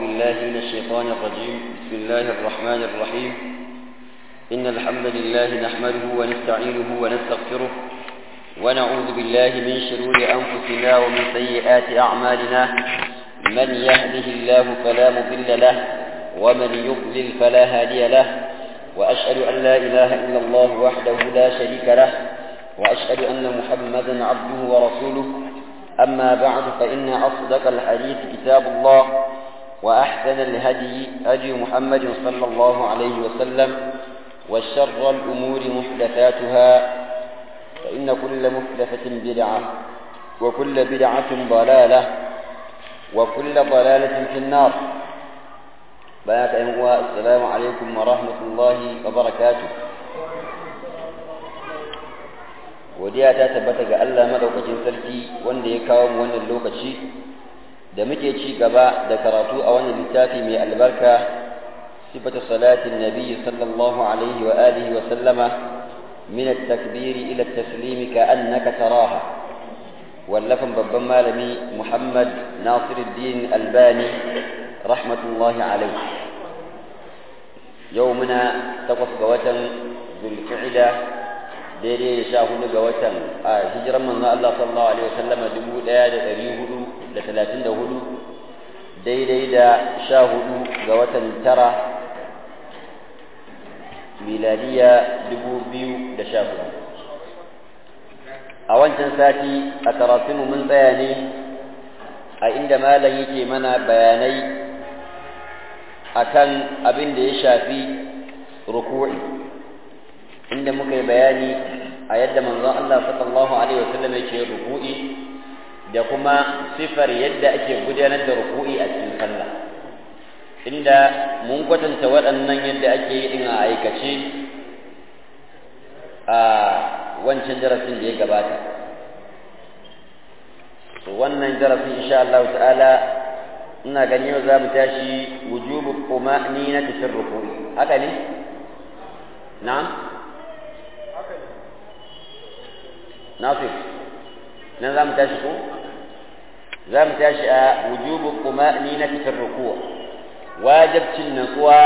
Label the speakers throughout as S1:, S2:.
S1: بالله من الشيطان الرجيم بسم الله الرحمن الرحيم إن الحمد لله نحمده ونستعينه ونستغفره ونعوذ بالله من شرور أنفسنا ومن سيئات أعمالنا من يهده الله فلا مضل له ومن يضلل فلا هادي له وأشهد أن لا إله إلا الله وحده لا شريك له وأشهد أن محمدا عبده ورسوله أما بعد فإن أصدق الحديث كتاب الله وأحسن الهدي هدي محمد صلى الله عليه وسلم وشر الأمور محدثاتها فإن كل محدثة بدعة وكل بدعة ضلالة وكل ضلالة في النار بيات أنواء السلام عليكم ورحمة الله وبركاته godiya ta tabbata ga Allah madaukakin sarki wanda ya kawo mu wannan lokaci da muke ci gaba da karatu a wannan littafi mai albarka sifatu salatin nabi sallallahu alaihi wa alihi wa sallama min at-takbir ila at-taslim ka annaka taraha wallafan babban malami Muhammad Nasiruddin Albani rahmatullahi alaihi yau muna takwas ga watan Zulqa'da daidai da sha hudu ga watan a hijiran manzo Allah sallallahu alaihi wasallama dubu ɗaya da ɗari hudu da talatin da hudu daidai da sha hudu ga watan tara miladiya dubu biyu da sha hudu a wancan sati a karatunmu mun tsaya ne a inda malam yake mana bayanai akan abin da ya shafi ruku'i inda muka yi bayani a yadda manzon Allah sallallahu alaihi wasallam yake ruku'i da kuma sifar yadda ake gudanar da ruku'i a cikin sallah inda mun kwatanta waɗannan yadda ake yi din a aikace a wancan darasin da ya gabata to wannan darasin insha Allah ta'ala ina gani yau za mu tashi wujubu quma'ninati fi ruku'i haka ne na'am ناصف نظام تشكو زام تشاء وجوب الطمأنينة في الركوع واجب النقوى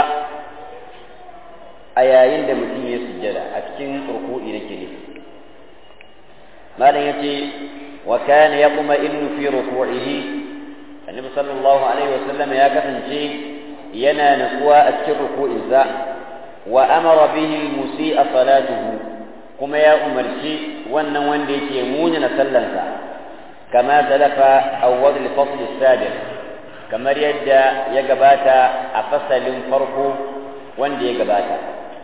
S1: أيين da mutum ya sujjada a cikin ruku'i nake ne malam yace wa kana yaquma innu fi ruku'ihi annabi sallallahu alaihi wasallam ya kasance yana natsuwa a cikin ruku'insa wa amara bihi al-musii'a salatuhu kuma ya umarci wannan wanda yake muni na sallansa kama zalafa awwal al-fasl as-sabiq kamar yadda ya gabata a fasalin farko wanda ya gabata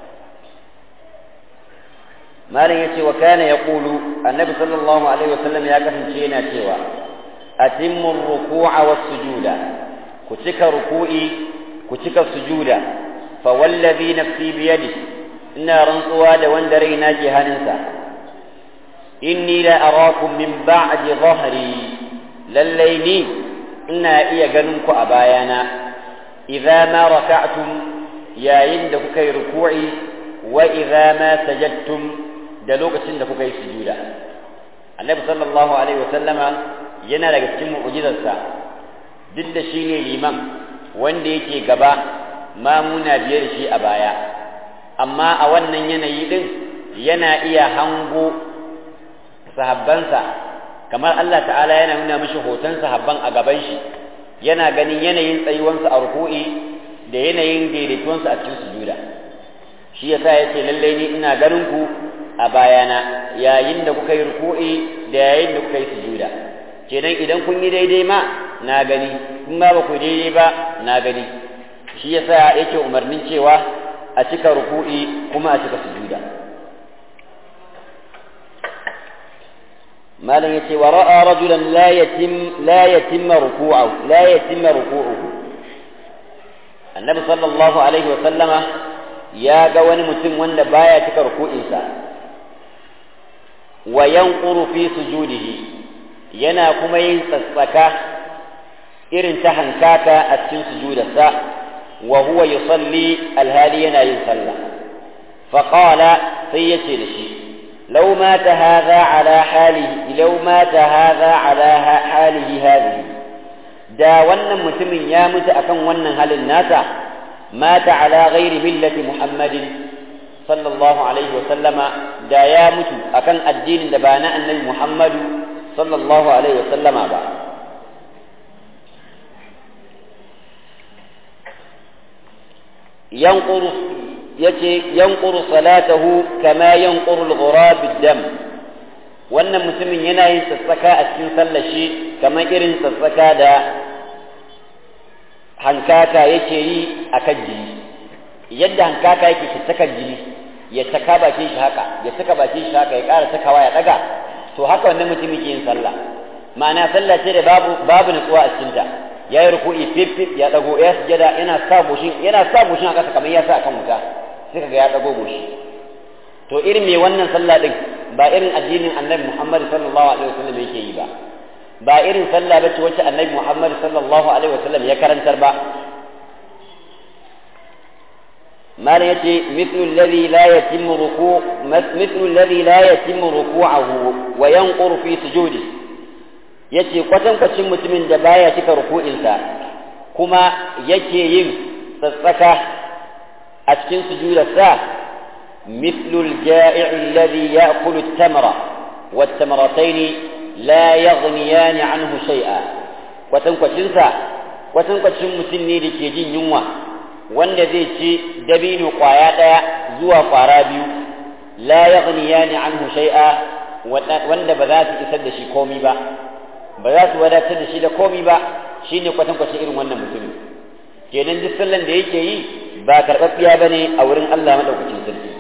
S1: malam yace wa kana yaqulu annabi sallallahu alaihi wasallam ya kasance yana cewa atimmu ar-ruku'a was-sujuda ku cika ruku'i ku cika sujuda fa wallazi nafsi biyadihi ina rantsuwa da wanda raina ke hannunsa inni la arakum min ba'di dhahri lallai ni ina iya ganin ku a bayana idza ma raka'tum yayin da kuka yi ruku'i wa idza ma sajadtum da lokacin da kuka yi sujuda annabi sallallahu alaihi wasallama yana daga cikin mu'jizarsa duk da shine liman wanda yake gaba mamuna biyar shi a baya amma a wannan yanayi din yana iya hango sahabbansa kamar Allah ta'ala yana nuna mishi hoton sahabban a gaban shi yana ganin yanayin tsayuwansa a ruku'i da yanayin daidaituwansa a cikin sujuda shi yasa yace lalle ni ina ganin ku a bayana yayin da kuka yi ruku'i da yayin da kuka yi sujuda kenan idan kun yi daidai ma na gani kun ba ba ku daidai ba na gani shi yasa yake umarnin cewa a cika ruku'i kuma a cika sujuda malam yace wa ra'a rajulan la yatim la yatimma ruku'ahu la yatimma ruku'uhu annabi sallallahu alaihi wa sallama ya ga wani mutum wanda baya cika ruku'insa wa yanquru fi sujudihi yana kuma yin tsatsaka irin ta hankaka a cikin sujudarsa وهو يصلي الهادي ينايم صلى فقال سيتي لشي لو مات هذا على حاله لو مات هذا على حاله هذه da wannan mutumin ya mutu akan wannan halin nasa mata ala ghairi millati muhammadin sallallahu alaihi wa sallama da ya mutu akan addinin da ba na annabi muhammadu sallallahu alaihi wa sallama ba yanquru yace yanquru salatahu kama yanquru al-ghurab ad-dam wannan mutumin yana yin sassaka a cikin sallar shi kamar irin sassaka da hankaka yake yi a kan jini yadda hankaka yake sassakan jini ya taka bakin shi haka ya saka bakin shi haka ya ƙara sakawa ya ɗaga to haka wannan mutumin ke yin sallah ma'ana sallah ce da babu babu nutsuwa a cikin ta ya yi ruku'i fifif ya ɗago ya sujada yana sa goshin yana sa goshin a ƙasa kamar ya sa akan wuta sai kaga ya ɗago goshi to irin me wannan sallah din ba irin addinin annabi Muhammad sallallahu alaihi wasallam yake yi ba ba irin sallah bace wacce annabi Muhammad sallallahu alaihi wasallam ya karantar ba malam yace mithlu alladhi la yatimmu ruku' mithlu alladhi la yatimmu ruku'ahu wa yanquru fi sujudi yace kwatan kwacin mutumin da baya cika ruku'insa kuma yake yin tsatsaka a cikin sujudarsa مثل الجائع الذي يأكل التمر والتمرتين لا يغنيان عنه شيئا وتنكشنسا وتنكشن مسني لكي جين ينوى wanda zai ci dabino kwaya ɗaya zuwa kwara biyu la yaghniyani anhu shay'a wanda ba za su isar da shi komi ba ba za su wadatar da shi da komi ba shine kwatan kwatan irin wannan mutumin kenan duk sallan da yake yi ba karɓaɓɓiya bane a wurin Allah madaukakin sarki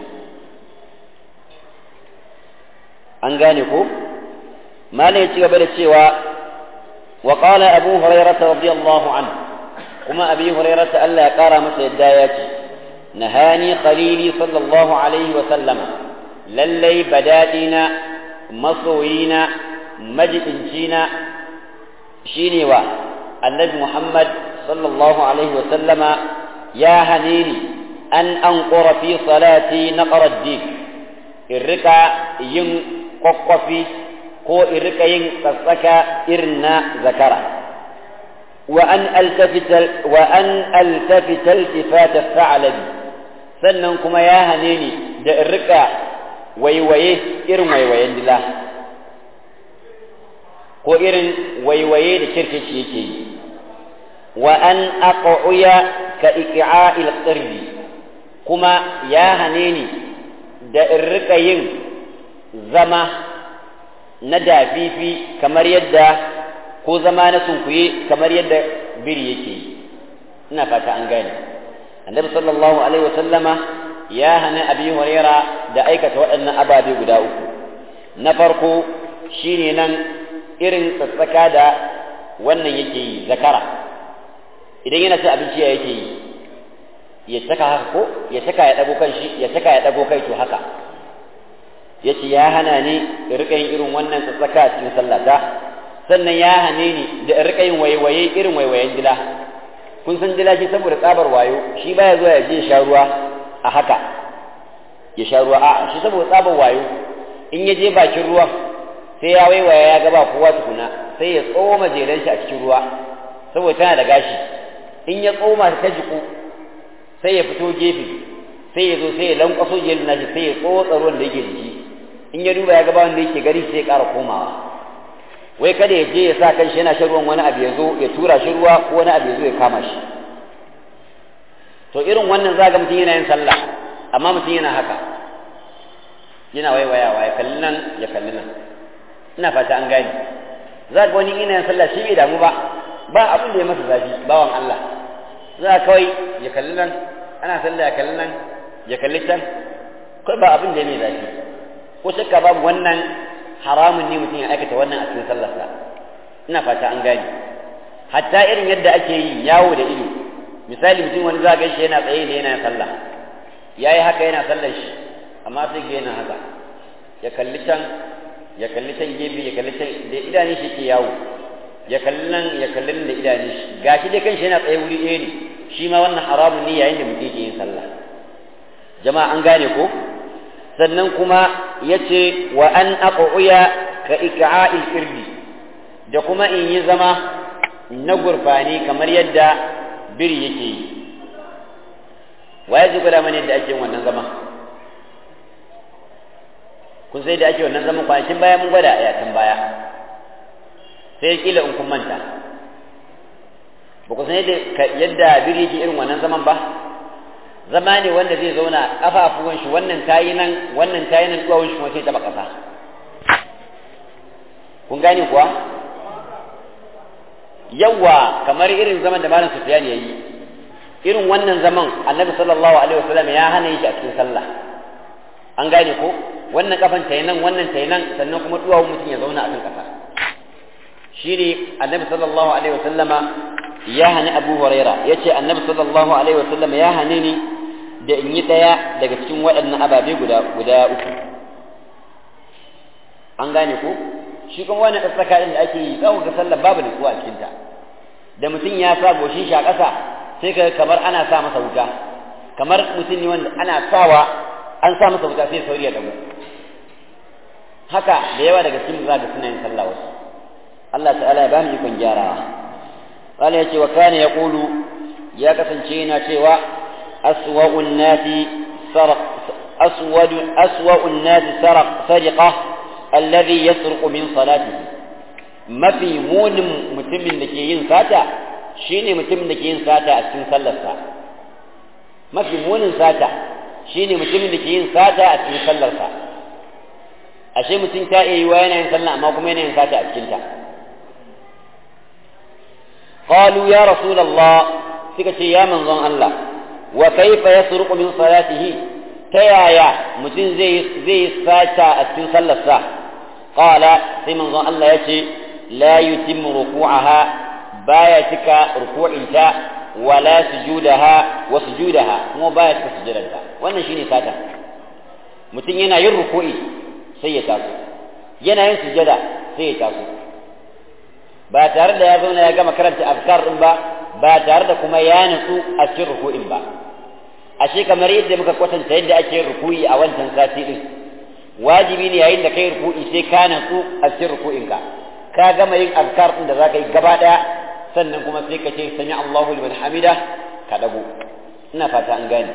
S1: an gane ko malam ya ci gaba da cewa wa qala abu hurairah radiyallahu anhu kuma abi hurairah Allah ya kara masa yadda ya ce nahani khalili sallallahu alaihi wa sallama lallai badadina masoyina majidincina shine wa annabi muhammad sallallahu alaihi wa sallama ya hanini an anqura fi salati naqra ad-dik in rika yin kwakwafi ko in rika yin tsatsaka irin na zakara wa an altafita wa an altafita iltifat al-tha'labi sannan kuma ya hane ni da in rika waiwaye irin waiwayen dila ko irin waiwaye da kirkici yake yi wa an aq'uya ka iqa'il qirbi kuma ya hane ni da in rika yin zama na dafifi kamar yadda ko zama na sunkuye kamar yadda biri yake yi ina fata an gane annabi sallallahu alaihi wasallama ya hana abi huraira da aikata waɗannan ababe guda uku na farko shine nan irin tsatsaka da wannan yake yi zakara idan yana cin abinci ya yake yi ya saka haka ko ya saka ya dago kan shi ya saka ya dago kai to haka yace ya hana ni in rika yin irin wannan tsatsaka a cikin sallata sannan ya hane ni da in rika yin waiwaye irin waiwayen dila kun san dila shi saboda tsabar wayo shi baya zuwa ya je ya sha ruwa a haka ya sha ruwa a'a shi saboda tsabar wayo in ya je bakin ruwan sai ya waiwaya ya gaba kowa tukuna sai ya tsoma jeren shi a cikin ruwa saboda tana da gashi in ya tsoma ta jiku sai ya fito gefe sai ya zo sai ya lankwaso jeren nashi sai ya tsotsa ruwan da yake jiki in ya duba ya gaba wanda yake gari sai ya ƙara komawa wai kada ya je ya sa kan shi yana shan ruwan wani abu ya zo ya tura shi ruwa ko wani abu ya zo ya kama shi to irin wannan za ga mutum yana yin sallah amma mutum yana haka yana waiwayawa ya kalli nan ya kalli nan ina fata an gane za ga wani ina yin sallah shi bai damu ba ba abin da ya masa zafi bawan Allah za kawai ya kalli nan ana sallah ya kalli nan ya kalli can kai ba abin da ya mai zafi ko shakka babu wannan haramun ne mutum ya aikata wannan a cikin sallarsa ina fata an gane hatta irin yadda ake yi yawo da ido misali mutum wani za shi yana tsaye ne yana sallah ya yi haka yana sallar shi amma sai ga yana haka ya kalli can ya kalli can gefe ya kalli can da idanun shi ke yawo ya kalli nan ya kalli nan da idanun shi gashi dai kanshi yana tsaye wuri ɗaya ne shi ma wannan haramun ne yayin da mutum ke yin sallah jama'a an gane ko sannan kuma ya ce wa an aquya ka ika'il irdi da kuma in yi zama na gurfani kamar yadda biri yake yi waye zai gwada mana yadda ake wannan zaman kun sai da ake wannan zaman kwanakin baya mun gwada a yakin baya sai kila in kun manta ba ku san yadda biri yake irin wannan zaman ba zama ne wanda zai zauna kafafuwan shi wannan tayi nan wannan tayi nan duwawun shi kuma sai taba kasa kun gane kuwa yawa kamar irin zaman da malam Sufyan yayi irin wannan zaman Annabi sallallahu alaihi wasallam ya hana shi a cikin sallah an gane ko wannan kafan tayi nan wannan tayi nan sannan kuma duwawun mutum ya zauna a kan kasa shine Annabi sallallahu alaihi wasallama ya hani Abu Huraira yace Annabi sallallahu alaihi wasallama ya hane ni da in yi daya daga cikin waɗannan ababe guda guda uku an gane ko shi kuma wannan tsaka din da ake yi za ga sallar babu nutsuwa a cikinta da mutum ya sa goshin shi a ƙasa sai ka kamar ana sa masa wuta kamar mutum ne wanda ana sawa an sa masa wuta sai sauri ya dago haka da yawa daga cikin za ga suna yin sallah wasu Allah ta'ala ya ba mu ikon gyarawa قال يتي وكان يقول يا كسنشينا شيوا أسوأ الناس سرق أسود أسوأ الناس سرق سرقة الذي يسرق من صلاته ما في مون متم لكي ينساتا شيني متم لكي ينساتا أسكن سلسا ما في مون ساتا شيني متم لكي ينساتا أسكن سلسا ashe mutum ta iya yi wa yana yin sallah amma kuma yana yin sata a cikinta qalu ya rasulullah suka ce ya manzon Allah wa kaifa yasruqu min salatihi ta yaya mutum zai zai sata a cikin sallarsa qala sai manzon Allah ya ce la yutimmu ruku'aha baya cika ruku'inta wala sujudaha wa sujudaha kuma baya cika sujudanta wannan shine sata mutum yana yin ruku'i sai ya taso yana yin sujada sai ya taso ba tare da ya zauna ya gama karanta afkar din ba ba tare da kuma ya nutsu a cikin ruku'in ba ashe kamar yadda muka kwatanta yadda ake yin ruku'i a wancan sati din wajibi ne yayin da kai ruku'i sai ka nutsu a cikin ruku'in ka ka gama yin afkar din da zaka yi gaba daya sannan kuma sai ka ce sami Allahu liman hamida ka dago ina fata an gane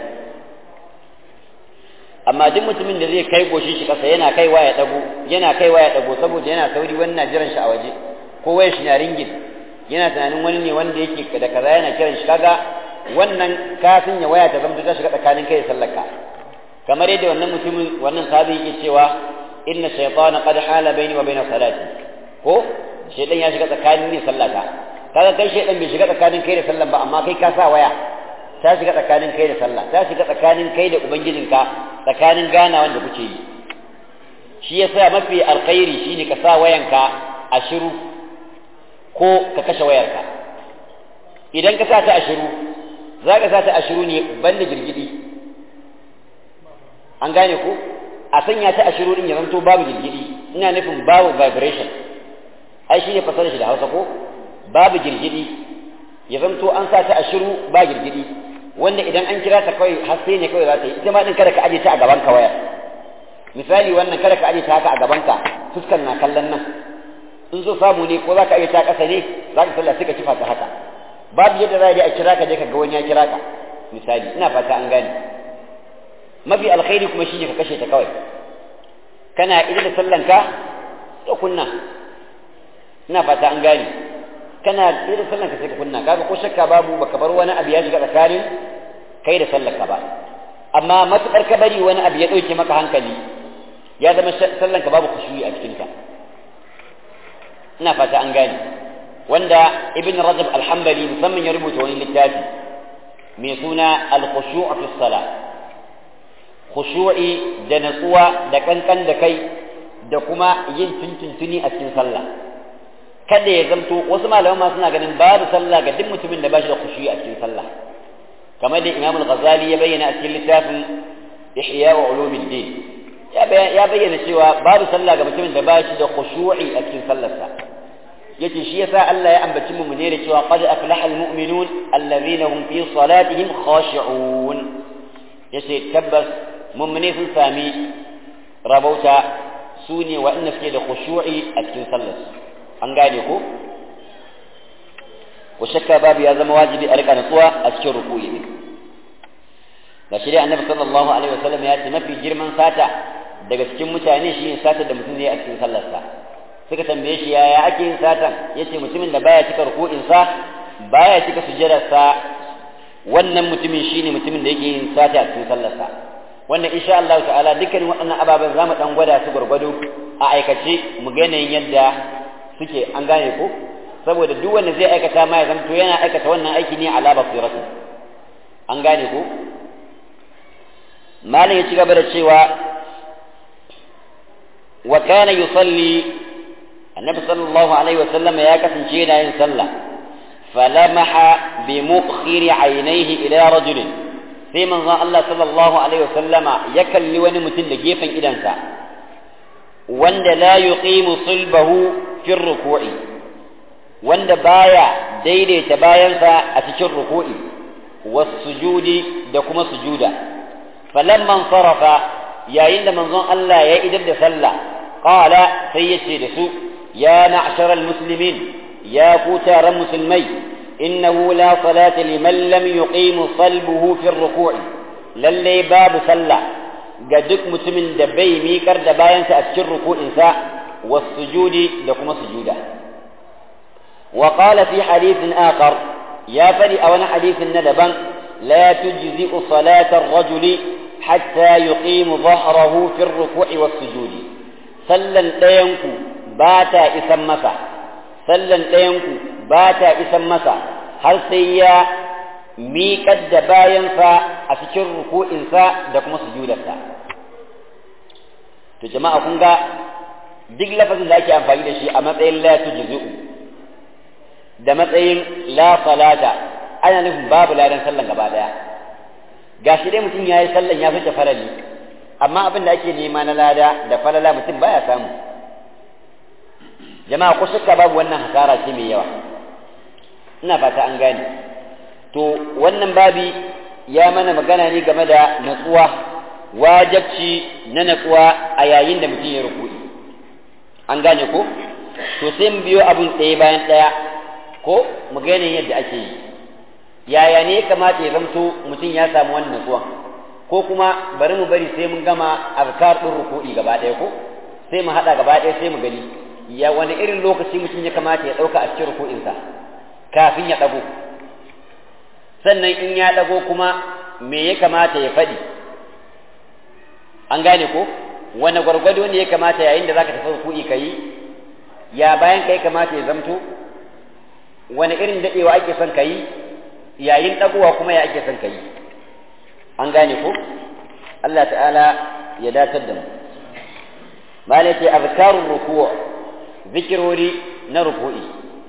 S1: amma duk mutumin da zai kai goshin shi kasa yana kaiwa ya dago yana kaiwa ya dago saboda yana sauri wannan jiran shi a waje ko waya shi na ringin yana tunanin wani ne wanda yake da kaza yana kiran shi kaga wannan kafin ya waya ta zama ta shiga tsakanin kai da sallaka kamar yadda wannan mutumin wannan sahabi yake cewa inna shaytana qad hala baini wa baina salati ko shaytan ya shiga tsakanin ne sallata kaga kai shaytan bai shiga tsakanin kai da sallan ba amma kai ka sa waya ta shiga tsakanin kai da sallah ta shiga tsakanin kai da ubangijinka tsakanin gana wanda kuke yi shi yasa mafi alkhairi shine ka sa wayanka a shiru ko ka kashe wayarka idan ka sa ta a shiru za ka sa ta a shiru ne banda girgidi an gane ko a sanya ta a shiru din ya zanto babu girgidi ina nufin babu vibration ai shine fasarar shi da Hausa ko babu girgidi ya zanto an sa ta a shiru ba girgidi wanda idan an kira ta kawai haske ne kawai za ta yi ita ma din kada ka aje ta a gaban ka wayar misali wannan kada ka aje ta haka a gaban ka fuskar na kallon nan in zo samu ne ko za ka aje ta ƙasa ne za ka sallah sai ka kifa ta haka babu yadda za a kira ka je ka ga wani ya kira ka misali ina fata an gane mafi alkhairi kuma shine ka kashe ta kawai kana idan da sallanka to kunna ina fata an gane kana idan da sallanka sai ka kunna kaga ko shakka babu baka bar wani abu ya shiga tsakanin kai da sallarka ba amma matukar ka bari wani abu ya dauke maka hankali ya zama sallanka babu khushu'i a cikin ka ina fata an gane wanda ibn rajab al-hanbali musamman ya rubuta wani littafi mai suna al-khushu' fi salah khushu'i da natsuwa da kankan da kai da kuma yin tuntuntuni a cikin sallah kada ya zamto wasu malaman ma suna ganin babu sallah ga duk mutumin da ba shi da khushu'i a cikin sallah kamar da imam al-ghazali ya bayyana a cikin littafin ihya wa ulumuddin ya bayyana cewa babu sallah ga mutumin da ba shi da khushu'i a cikin sallarsa yace shi yasa Allah ya ambaci mu ne da cewa qad aflaha almu'minun alladhina hum fi salatihim khashi'un yace tabbas mu'mini sun sami rabauta su ne waɗanda suke da khushu'i a cikin sallar an gane ko ko shakka babu ya zama wajibi a rika nutsuwa a cikin ruku'i ne da shirya annabi sallallahu alaihi wasallam ya ce mafi girman sata daga cikin mutane shi ne sata da mutum ne a cikin sallarsa suka tambaye shi yaya ake yin satan yace mutumin da baya cika ruku'insa baya cika sujjadarsa wannan mutumin shine mutumin da yake yin sata a cikin sallarsa wannan insha Allah ta'ala dukkanin waɗannan ababen zamu dan gwada su gurgudu a aikace mu ga yanayin yadda suke an gane ko saboda duk wanda zai aikata ma ya zanto yana aikata wannan aiki ne ala basiratu an gane ko malam ya ci gaba da cewa wa kana yusalli annabi sallallahu alaihi wasallam ya kasance yana yin sallah falamaha bi mukhiri ainihi ila rajulin sai manzon Allah sallallahu alaihi wasallama ya kalli wani mutum da gefen idansa wanda la yuqimu sulbahu fi ruku'i wanda baya daidaita bayansa a cikin ruku'i was-sujudi da kuma sujuda falamman sarafa yayin da manzon Allah ya idar da sallah qala sai yace da su ya ma'sharal muslimin ya ku taron musulmai innahu la salata liman lam yuqimu salbuhu fi ruku'i lalle babu sallah ga duk mutumin da bai miƙar da bayansa a cikin ruku'insa was-sujudi da kuma sujuda wa qala fi hadithin akhar ya fadi a wani hadithin na daban la tujzi'u salata ar-rajuli hatta yuqimu dhahrahu fi ar-ruku'i was-sujudi sallan ɗayanku ba ta isan masa sallan ɗayanku ba ta isan masa har sai ya miƙar da bayansa a cikin ruku'insa da kuma sujudarsa to jama'a kun ga duk lafazin da ake amfani da shi a matsayin la tujzi'u da matsayin la salata ana nufin babu ladan sallan gaba daya gashi dai mutum yayi sallan ya fice farali amma abin da ake nema na lada da falala mutum baya samu jama'a ko shakka babu wannan hasara ce mai yawa ina fata an gane to wannan babi ya mana magana ne game da natsuwa wajabci na natsuwa a yayin da mutum ya ruku'i an gane ko to sai mu biyo abun ɗaya bayan ɗaya ko mu ga yanayin yadda ake yi yaya ne ya kamata ya zamto mutum ya samu wannan natsuwan ko kuma bari mu bari sai mun gama azkar ɗin ruku'i gaba ɗaya ko sai mu haɗa gaba ɗaya sai mu gani ya wani irin lokaci mutum ya kamata ya ɗauka a cikin ruku'insa kafin ya ɗago sannan in ya ɗago kuma me ya kamata ya faɗi an gane ko wani gwargwado ne ya kamata yayin da zaka tafi ruku'i ka yi ya bayan ka ya kamata ya zamto wani irin daɗewa ake son ka yi yayin ɗagowa kuma ya ake son ka yi an gane ko Allah ta'ala ya datar da mu malai azkarun ruku' zikirori na ruku'i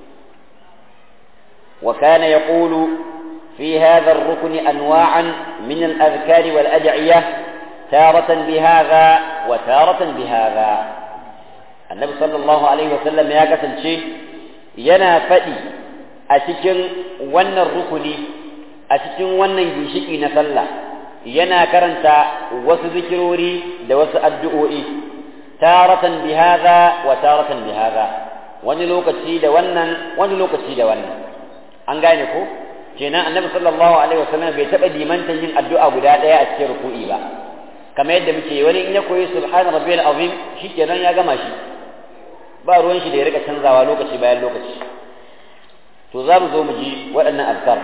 S1: وكان يقول في هذا الركن أنواعا من الأذكار والأدعية تارة بهذا وتارة بهذا النبي صلى الله عليه وسلم يا كسل شيء ينا فدي أتكن ون الركن أتكن ون جيشكي نسلا ينا كرنتا وسذكروري دوس الدؤوئي تارة بهذا وتارة بهذا wani lokaci da wannan wani lokaci da wannan an gane ko kenan annabi sallallahu alaihi wasallam bai taba limantan yin addu'a guda daya a cikin ruku'i ba kamar yadda muke wani in ya koyi subhana rabbiyal azim shikenan ya gama shi ba ruwan shi da ya rika canzawa lokaci bayan lokaci to za mu zo mu ji waɗannan azkar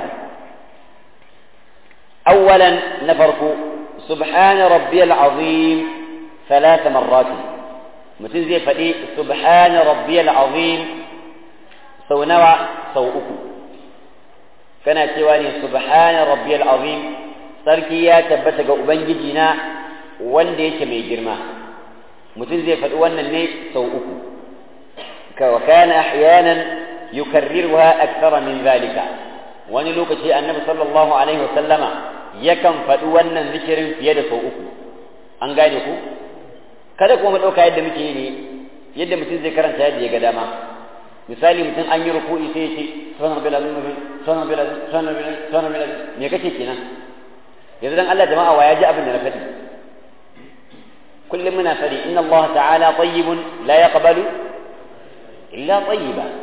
S1: awwalan na farko subhana rabbiyal azim ثلاث مرات mutum zai faɗi subhana rabbiyal azim sau nawa sau uku kana cewa ne subhana rabbiyal azim sarki ya tabbata ga ubangiji na wanda yake mai girma mutum zai faɗi wannan ne sau uku ka wa kana ahyanan yukarriruha akthara min zalika wani lokaci annabi sallallahu alaihi wasallama yakan faɗi wannan zikirin fiye da sau uku an gane ku kada kuma ɗauka yadda muke yi ne yadda mutum zai karanta yadda ya ga dama misali mutum an yi ruku'i sai ya ce sunan bil azim sunan bil azim sunan bil azim sunan bil azim me kake kenan yanzu dan Allah jama'a wa ya ji abin da na faɗi kullum muna faɗi inna Allah ta'ala tayyibun la yaqbalu illa tayyiba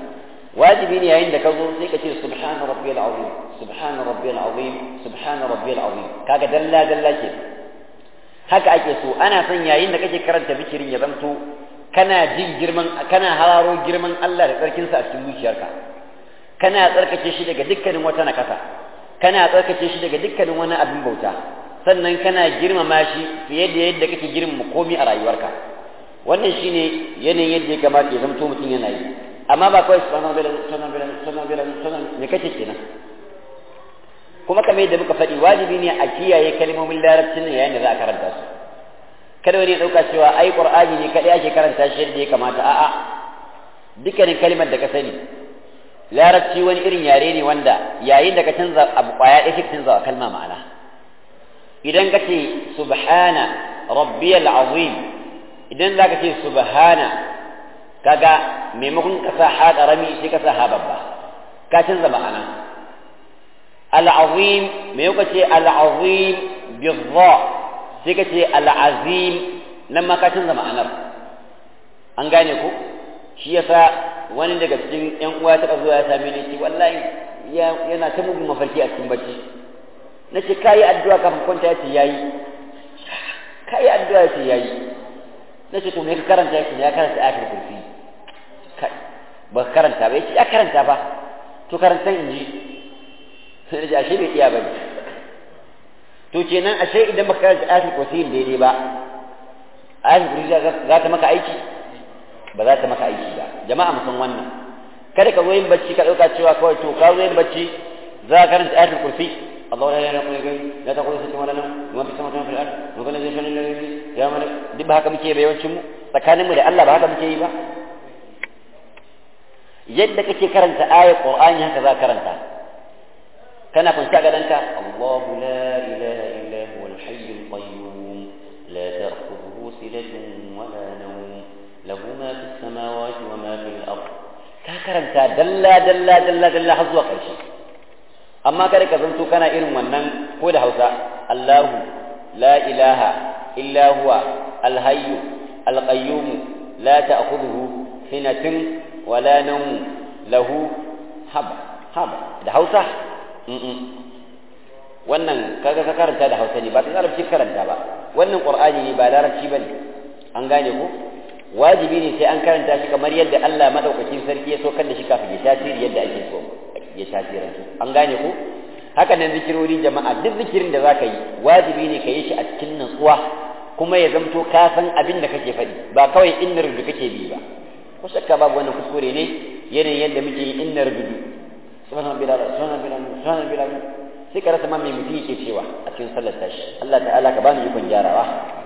S1: wajibi ne yayin da ka zo sai ka ce subhana rabbiyal azim subhana rabbiyal azim subhana rabbiyal azim kaga dalla dalla ke haka ake so ana son yayin da kake karanta bikirin ya zanto kana jin girman kana hararo girman Allah da tsarkin sa a cikin zuciyarka kana tsarkake shi daga dukkanin wata nakasa kana tsarkake shi daga dukkanin wani abin bauta sannan kana girmama shi fiye da yadda kake girmama komai a rayuwarka wannan shine yanayin yadda ya kamata ya zanto mutum yana yi amma ba kawai subhanahu wa ta'ala subhanahu wa ta'ala subhanahu wa ta'ala subhanahu me kace kenan kuma kamar yadda muka faɗi wajibi ne a kiyaye kalmomin larabcin nan yayin da za a karanta su kada wani ya ɗauka cewa ai qur'ani ne kadai ake karanta shi yadda ya kamata a'a dukkanin kalmar da ka sani larabci wani irin yare ne wanda yayin da ka canza abu kwaya ɗaya shi ka canza wa kalma ma'ana idan ka ce subhana rabbiyal azim idan za ka ce subhana kaga maimakon ka sa ha ƙarami sai ka sa ha babba ka canza ma'ana al'azim maimakon ce al'azim bizza sai ka ce al'azim nan ma ka canza ma'anar an gane ku shi yasa wani daga cikin yan uwa ta zuwa ya same ni ce wallahi yana ta mugun mafarki a cikin bacci na ce kayi addu'a kafin kwanta ya ce yayi kayi addu'a ya ce yayi na ce to me ka karanta ya ce ya karanta ayatul kursi kai ba karanta ba yace ya karanta ba to karanta in ji sai da ashe bai iya ba ne to kenan ashe idan baka karanta ayatul kursi daidai ba ayatul kursi za ta maka aiki ba za ta maka aiki ba jama'a musan wannan kada ka zo yin bacci ka dauka cewa kawai to ka zo yin bacci za ka karanta ayatul kursi الله لا اله الا هو لا تقول ست ولا نوم وما في السماوات وما في الارض وكل ذي شان يا ملك duk ba haka muke ba yawancin mu tsakanin mu da Allah ba haka muke yi ba yadda kake karanta ayat qur'ani haka za karanta kana kunta ga danka Allah la ilaha illa huwa al-hayy al-qayyum la ta'khudhuhu sinatun wa la nawm lahu ma fi as-samawati wa ma fi al-ard ka karanta dalla dalla dalla dalla har zuwa ƙarshe amma kada ka zanto kana irin wannan ko da Hausa Allahu la ilaha illa huwa al-hayy al-qayyum la ta'khudhuhu sinatun wa la nawm lahu haba haba da Hausa wannan kaga ka karanta da Hausa ne ba ta larabci karanta ba wannan Qur'ani ne ba larabci bane an gane ko wajibi ne sai an karanta shi kamar yadda Allah madaukakin sarki ya so kan da shi kafin ya tasiri yadda ake so ya tasirantu an gane ko haka nan zikirori jama'a duk zikirin da zaka yi wajibi ne ka yi shi a cikin nutsuwa kuma ya zamto ka san abin da kake faɗi ba kawai inna rubutu kake bi ba ko shakka babu wannan kuskure ne yanayin yadda muke yi inna rubutu subhanahu bilal subhanahu bilal subhanahu bilal sai ka rasa ma mai mutum yake cewa a cikin sallar tashi Allah ta'ala ka bani ikon gyarawa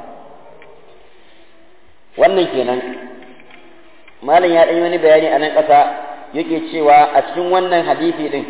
S1: wannan kenan malam ya ɗan wani bayani a nan ƙasa yake cewa a cikin wannan hadisi din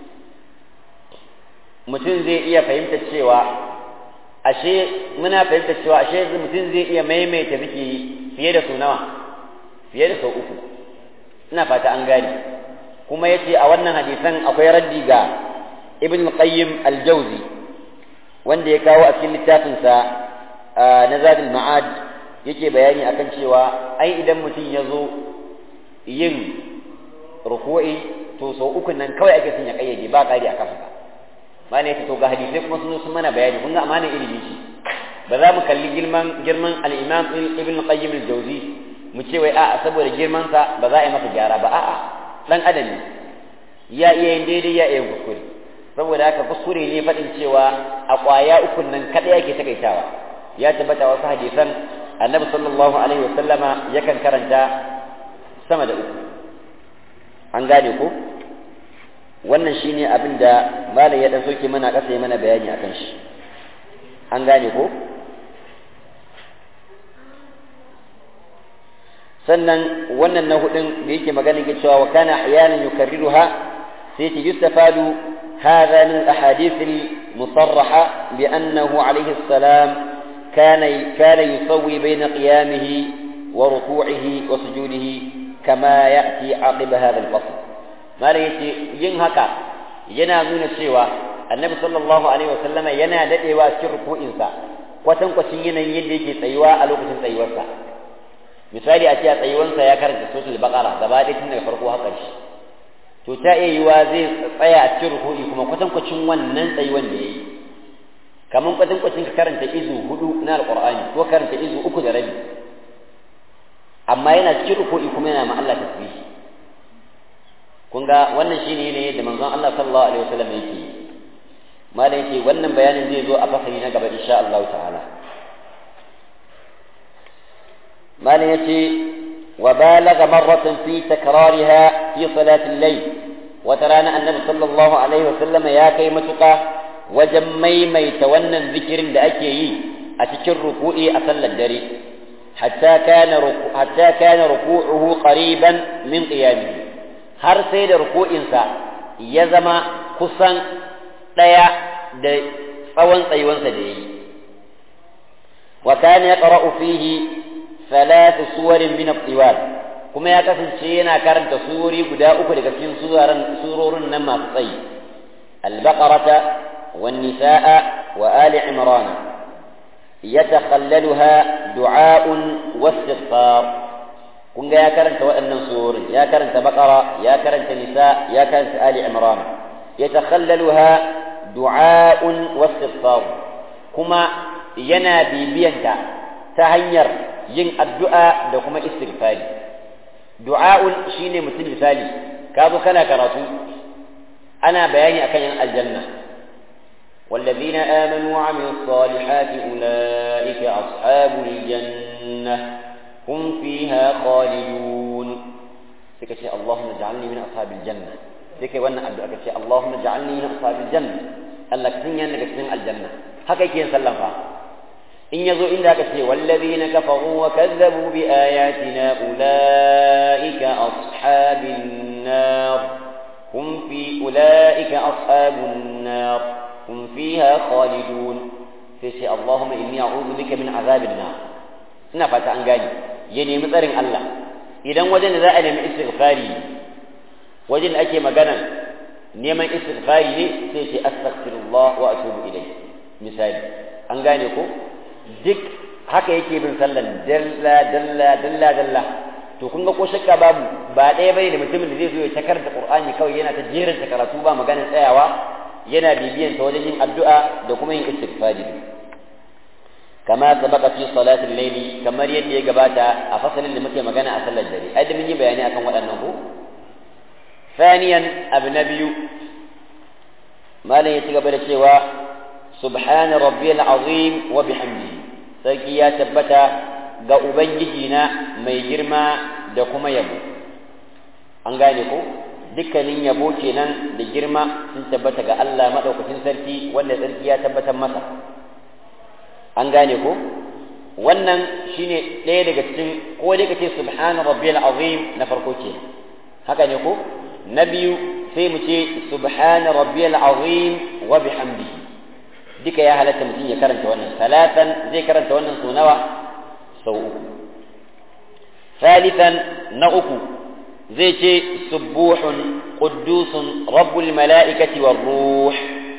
S1: mutum zai iya fahimta cewa ashe muna fahimta cewa ashe mutum zai iya maimaita zikiri fiye da su nawa fiye da sau uku ina fata an gane kuma yace a wannan hadisan akwai raddi ga ibn qayyim al-jawzi wanda ya kawo a cikin littafinsa na zadul ma'ad yake bayani akan cewa ai idan mutum ya zo yin ruku'i to sau uku nan kawai ake son ya kayyade ba ƙari a kafa ma ne to ga hadisai kuma sun sun mana bayani kun ga amanar ilimi ce ba za mu kalli girman girman al-imam ibn qayyim al-jawzi mu ce wai a'a saboda girman sa ba za a yi masa gyara ba a'a dan adam ne ya iya yin daidai ya iya yin kuskure saboda haka kuskure ne faɗin cewa a ƙwaya ukun nan kaɗai yake takaitawa ya tabbata wasu hadisan annabi sallallahu alaihi wasallama yakan karanta sama da uku an gane ko wannan shine abin da malam ya dan soke mana kasa mana bayani akan shi an gane ko sannan wannan na hudun da yake magana ke cewa wa kana ahyanan yukarriruha sai ta yustafadu هذا من الأحاديث المصرحة بأنه عليه السلام كان كان يسوي بين قيامه وركوعه وسجوده كما يأتي عقب هذا الفصل ما يأتي ينهك ينامون السوى النبي صلى الله عليه وسلم ينا دعوا شرك إنسا kwatankwacin yanayin yadda yake tsayuwa a lokacin tsayuwarsa misali a ce a tsayuwarsa ya karanta sosul baqara gaba ɗaya tun daga farko har ƙarshe to ta iya yiwa zai tsaya a cikin ruku'i kuma kwatankwacin wannan tsayuwan da ya yi kamar kwatankwacin ka karanta izu hudu na alƙur'ani ko karanta izu uku da rabi amma yana cikin ruku'i kuma yana ma Allah tasbihi kun ga wannan shine ne da manzon Allah sallallahu alaihi wasallam yake malam yake wannan bayanin zai zo a fasali na gaba insha Allah ta'ala malam yace wa balagha marratan fi takrariha fi salati al-layl wa tarana annabi sallallahu alaihi wasallam ya kai matuƙa wajen maimaita wannan zikirin da ake yi a cikin ruku'i a sallar dare hatta kana hatta kana ruku'uhu qariban min qiyamihi har sai da ruku'insa ya zama kusan ɗaya da tsawon tsayuwansa da ya yi wa kana ya ƙara'u fihi salatu suwarin min al kuma ya kasance yana karanta surori guda uku daga cikin surorin nan masu tsayi al-baqarata wan nisaa wa ali imran yatakhallaluha du'a'un wastighfar kun ga ya karanta waɗannan surorin ya karanta baqara ya karanta nisa ya karanta ali imran yatakhallaluha du'a'un wastighfar kuma yana bibiyanta ta hanyar yin addu'a da kuma istighfari du'a'un shine mutum misali ka zo kana karatu ana bayani akan yan aljanna والذين آمنوا وعملوا الصالحات أولئك أصحاب الجنة هم فيها خالدون سكتي اللهم اجعلني من أصحاب الجنة سكتي وانا أبدأ كتي اللهم اجعلني من أصحاب الجنة الله كتني أنك كتني الجنة هكا يكين سلم فا إن يزو إلا كتي والذين كفروا وكذبوا بآياتنا أولئك أصحاب النار هم في أولئك أصحاب النار هم فيها خالدون فيسي اللهم إني أعوذ بك من عذاب النار ina fata an gane ya nemi tsarin Allah idan wajen da za a nemi istighfari wajen da ake magana neman istighfari ne sai ce astaghfirullah wa atubu ilai misali an gane ko duk haka yake bin sallan dalla dalla dalla dalla to kun ga ko shakka babu ba ɗaya bane da mutumin da zai zo ya ta karanta qur'ani kawai yana ta jerin ta karatu ba maganar tsayawa yana bibiyan ta wajen yin addu'a da kuma yin istighfari كما سبق في صلاة الليل كما يدي جباتا أفصل اللي مكي مجانا أصل الجري أدم مني بياني أكون وأنه ثانيا أبنبي ما لا يتقبل الشيوى سبحان ربي العظيم وبحمده سيكي يا تبتا ga Ubangijina mai girma da kuma yabo an gane ko dukkanin yabo kenan da girma sun tabbata ga Allah maɗaukacin sarki wanda sarki ya tabbatar masa an gane ko wannan shine ɗaya daga cikin ko dai kace subhana rabbiyal azim na farko ke haka ne ko na biyu sai mu ce subhana rabbiyal azim wa bihamdihi duka ya halatta mutum ya karanta wannan salatan zai karanta wannan sau nawa sau uku ثالثا نأكو زي سبوح قدوس رب الملائكة والروح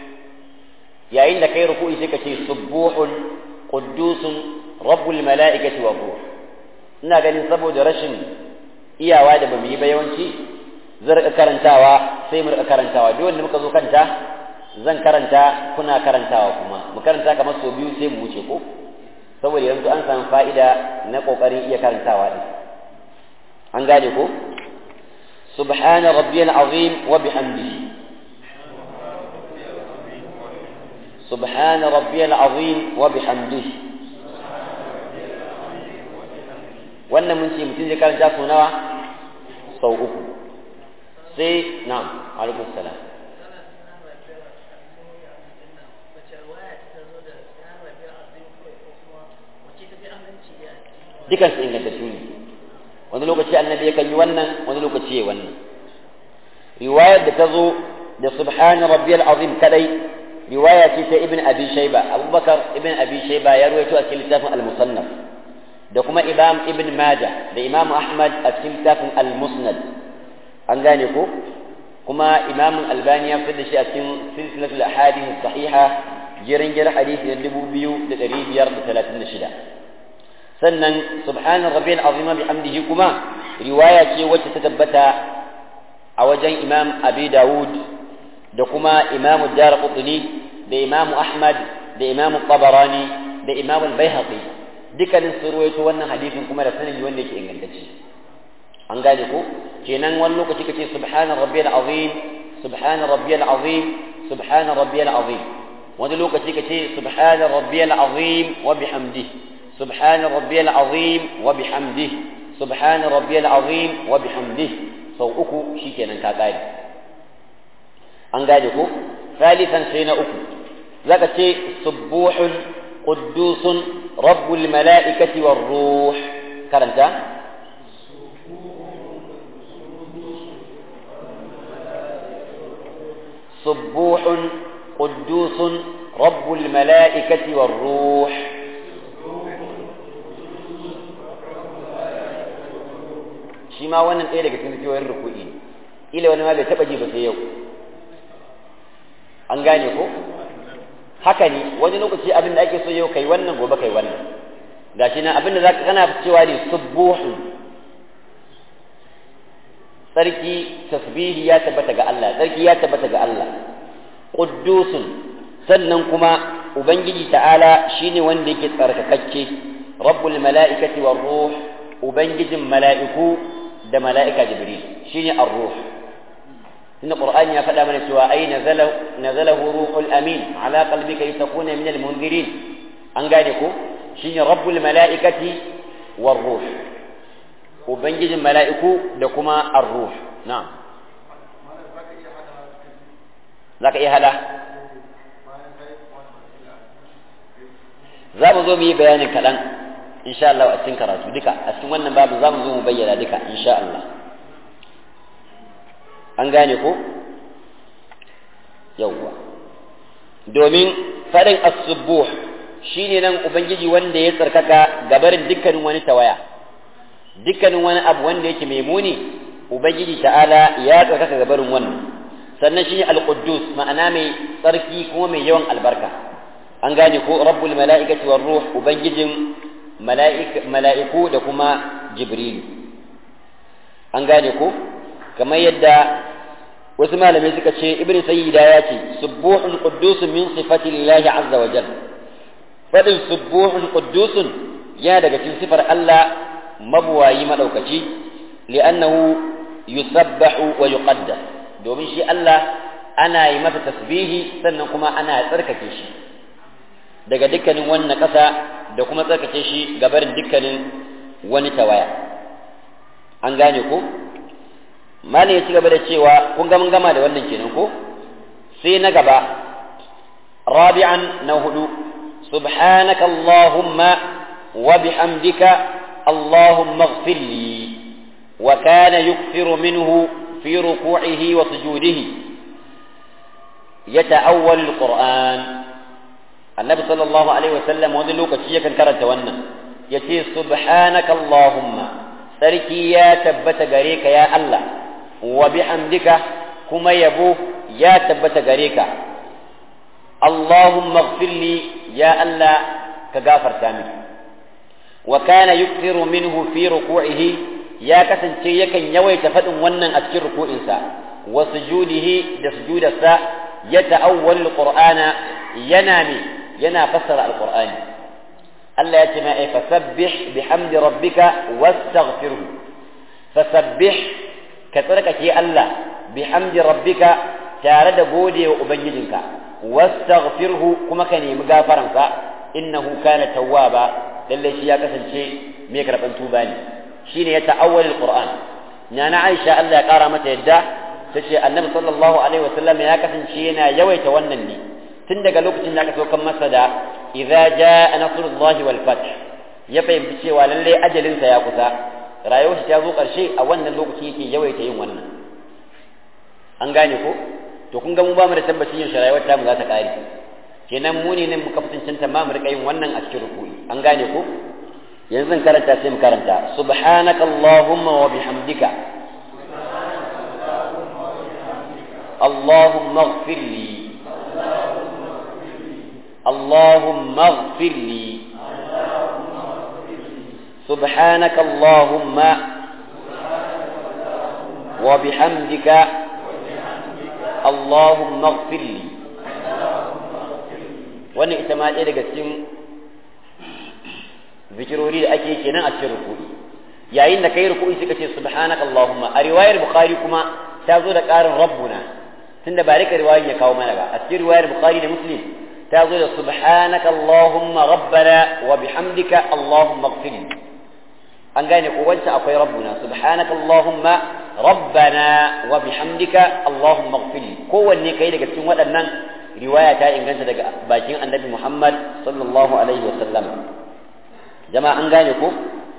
S1: يا إن كي ركوع سكتي سبوح قدوس رب الملائكة والروح ina ganin saboda rashin iyawa da bamu yi ba yawanci zan rika karantawa sai mu rika karantawa duk wanda muka zo kanta zan karanta kuna karantawa kuma mu karanta kamar sau biyu sai mu wuce ko saboda yanzu an samu fa'ida na kokarin iya karantawa din an gane ko subhana rabbiyal azim wa bihamdihi subhana rabbiyal azim wa bihamdihi wannan mun ce mutum zai karanta su nawa sau uku sai na'am alaikum salam dukansu ingantattu ne wani lokaci annabi yakan yi wannan wani lokaci ya wannan riwayar da ta zo da subhana rabbiyal azim kadai riwaya ce ta ibn abi shayba abubakar ibn abi shayba ya ruwaito a cikin littafin al-musannaf da kuma imam ibn majah da imam ahmad a cikin littafin al-musnad an gane ko kuma imam albani ya fitar da shi a cikin silsilatul ahadith sahiha jirin jir hadisi na dubu biyu da ɗari biyar da talatin da shida sannan subhanan rabbil azima bi hamdihi kuma riwaya ce wacce ta tabbata a wajen imam abi dawud da kuma imam darqutni da imam ahmad da imam tabarani da imam al-baihaqi dukkanin su ruwaito wannan hadisin kuma da sanadi wanda yake ingantacce an gane ko kenan wani lokaci kace subhana rabbiyal azim subhana rabbiyal azim subhana rabbiyal azim wani lokaci kace subhana rabbiyal azim wa bihamdihi subhana rabbiyal azim wa bihamdihi subhana rabbiyal azim wa bihamdihi sau uku shikenan ka gane an gane ko ثالثا sai na uku zaka ce subuhun quddusun rabbul mala'ikati war ruh karanta سبوح قدوس رب الملائكة والروح shi ma wannan ɗaya daga cikin ciwoyin ruku'i ila wani ma bai taɓa ji ba sai yau an gane ko haka ne wani lokaci abin da ake so yau kai wannan gobe kai wannan gashi nan abin da za ka kana cewa ne subuhun sarki tasbihi ya tabbata ga Allah sarki ya tabbata ga Allah quddusun sannan kuma ubangiji ta'ala shine wanda yake tsarkakakke rabbul mala'ikati war ruh ubangijin mala'iku da mala'ika jibril shine ar-ruh inna qur'ani ya faɗa mana cewa ai nazala nazalahu ruhul amin ala qalbika litakuna min al-munzirin an gane ko shine rabbul mala'ikati war ruh ubangijin mala'iku da kuma ar-ruh na'am zaka iya hada za mu zo mu yi bayanin kaɗan insha Allah a cikin karatu duka a cikin wannan babu za mu zo mu bayyana duka insha Allah an gane ko yawwa domin faɗin as-subuh shine nan ubangiji wanda ya tsarkaka gabarin dukkanin wani tawaya dukkanin wani abu wanda yake mai muni ubangiji ta'ala ya tsarkaka gabarin wannan sannan shine al-quddus ma'ana mai tsarki kuma mai yawan albarka an gane ko rabbul mala'ikati war ruh ubangijin mala'iku da kuma jibril an gane ko kamar yadda wasu malamai suka ce ibnu sayyida ya ce subuhun quddusun min sifati lillahi azza wa jalla fadin subuhun quddusun ya daga cikin sifar Allah mabuwayi madaukaci li'annahu yusabbahu wa yuqaddas domin shi Allah ana yi masa tasbihi sannan kuma ana tsarkake shi daga dukkanin wannan ƙasa da kuma tsarkake shi gabarin dukkanin wani tawaya an gane ko malam ya ci gaba da cewa kun ga mun gama da wannan kenan ko sai na gaba rabi'an na hudu subhanaka allahumma wa bihamdika allahumma ighfir li wa kana yukthiru minhu fi ruku'ihi wa sujudihi yata'awwal alquran annabi sallallahu alaihi wasallam wani lokaci yakan karanta wannan yace subhanaka allahumma sarki ya tabbata gare ka ya Allah wa bihamdika kuma yabo ya tabbata gare ka allahumma ighfirli ya Allah ka gafarta min wa kana yukthiru minhu fi ruku'ihi ya kasance yakan yawaita faɗin wannan a cikin ruku'insa wa sujudihi da sujudarsa ya ta'awwal alqur'ana yana mi yana fassara alqur'ani Allah ya ce ma ai fasabbih bihamdi rabbika wastaghfirhu fasabbih ka tsarkake Allah bihamdi rabbika tare da gode wa ubangijinka wastaghfirhu kuma ka nemi gafaransa innahu kana tawwaba lalle shi ya kasance mai karban tuba ne shine ya ta'awwal alquran nana Aisha Allah ya kara mata yadda tace annabi sallallahu alaihi wasallam ya kasance yana yawaita wannan ne tun daga lokacin da aka saukan masa da idza jaa nasrullahi wal fath ya fahimci cewa lalle ajalin sa ya kusa rayuwar shi ta zo karshe a wannan lokaci yake yawaita yin wannan an gane ko to kun ga mu ba mu da tabbacin yin rayuwar ta mu za ta kare kenan mu ne muka fitancanta ma mu rika yin wannan a cikin ruku'i an gane ko yanzu karanta sai mu karanta subhanaka allahumma wa bihamdika اللهم اغفر لي اللهم اغفر لي سبحانك اللهم وبحمدك اللهم اغفر لي wannan ita ma ɗaya daga cikin zikirori da ake kenan a cikin ruku'i yayin da kai ruku'i suka ce subhanaka allahumma a riwayar bukhari kuma ta zo da ƙarin rabbuna tunda ba rika riwayar ya kawo mana ba a cikin riwayar bukhari da muslim ta zo da subhanaka allahumma rabbana wa bihamdika allahumma ighfir an gane ko wancan akwai rabbuna subhanaka allahumma rabbana wa bihamdika allahumma ighfir kowanne kai daga cikin waɗannan riwaya ta inganta daga bakin annabi muhammad sallallahu alaihi wa sallam jama'a an gane ko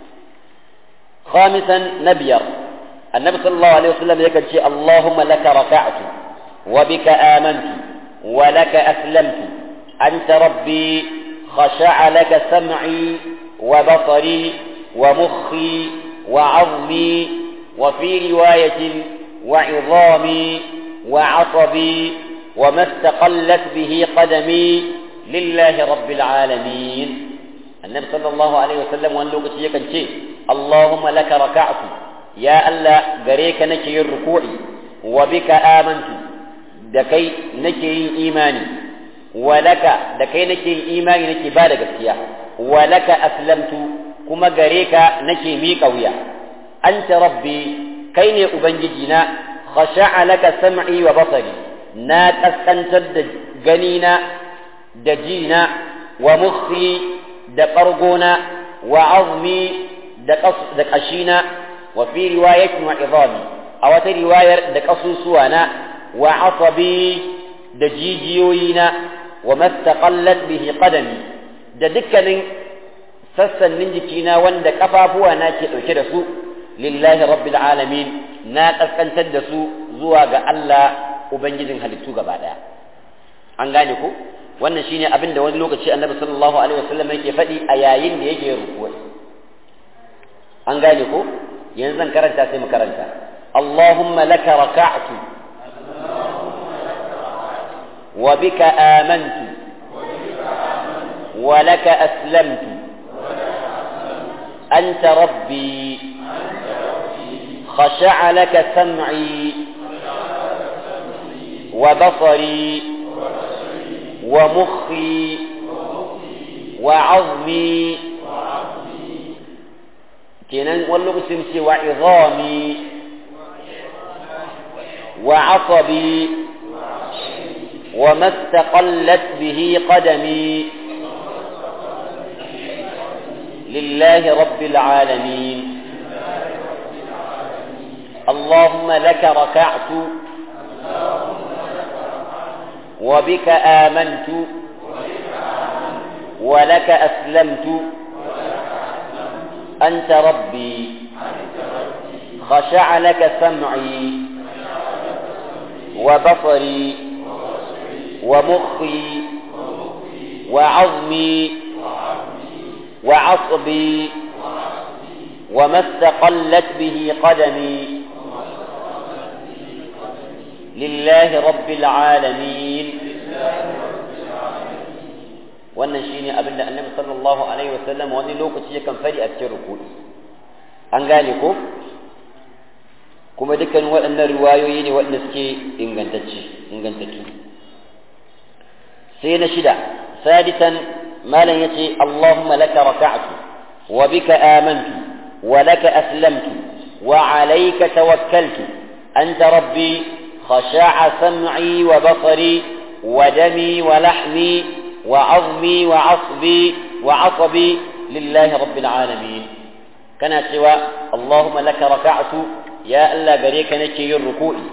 S1: khamisan nabiyar annabi sallallahu alaihi wa sallam yakan ce allahumma laka raka'tu wa bika amantu wa laka aslamtu anta rabbi khasha'a laka sam'i wa basari ومخي وعظمي وفي رواية وعظامي وعصبي وما استقلت به قدمي لله رب العالمين النبي صلى الله عليه وسلم وان لوكس يكن شيء اللهم لك ركعت يا ألا غريك نكي الركوع وبك آمنت دكي نكي إيماني ولك دكي نكي إيماني نكي بالغ السياح ولك أسلمت kuma gare ka nake miƙa wuya anta rabbi kai ne ubangijina khasha'a laka sam'i wa basari na kaskantar da ganina da jina wa mukhi da ɓargona wa azmi da ƙashina wa fi riwayatin wa izami a wata riwayar da ƙasusuwana wa asabi da jijiyoyina wa mastaqallat bihi qadami da dukkanin sassanin jikina wanda kafafuwa na ke ɗauke da su lillahi rabbil alamin na ƙaskantar da su zuwa ga Allah ubangijin halittu gaba ɗaya an gane ku wannan shine abin da wani lokaci annabi sallallahu alaihi wasallam yake faɗi a yayin da yake rukuwa an gane ku yanzu zan karanta sai mu karanta اللهم لك ركعت وبك آمنت ولك أسلمت أنت ربي خشع لك سمعي وبصري ومخي وعظمي كنان واللغسم وعظامي وعصبي وما استقلت به قدمي لله رب العالمين اللهم لك ركعت وبك آمنت ولك أسلمت أنت ربي خشع لك سمعي وبصري ومخي وعظمي وعصبي وما استقلت به قدمي لله رب العالمين wannan shine abin da annabi sallallahu alaihi wasallam wani lokaci yakan fari a cikin ruku'i an gane ko kuma dukkan waɗannan riwayoyi ne waɗanda suke ingantacce ingantattu sai na shida sadisan malam yace Allahumma laka raka'tu wa bika amantu wa laka aslamtu wa alayka tawakkaltu anta rabbi khasha'a sam'i wa basari wa dami wa lahmi wa 'azmi wa 'asbi wa 'asabi lillahi rabbil alamin kana cewa Allahumma laka raka'tu ya Allah gare ka nake yin ruku'i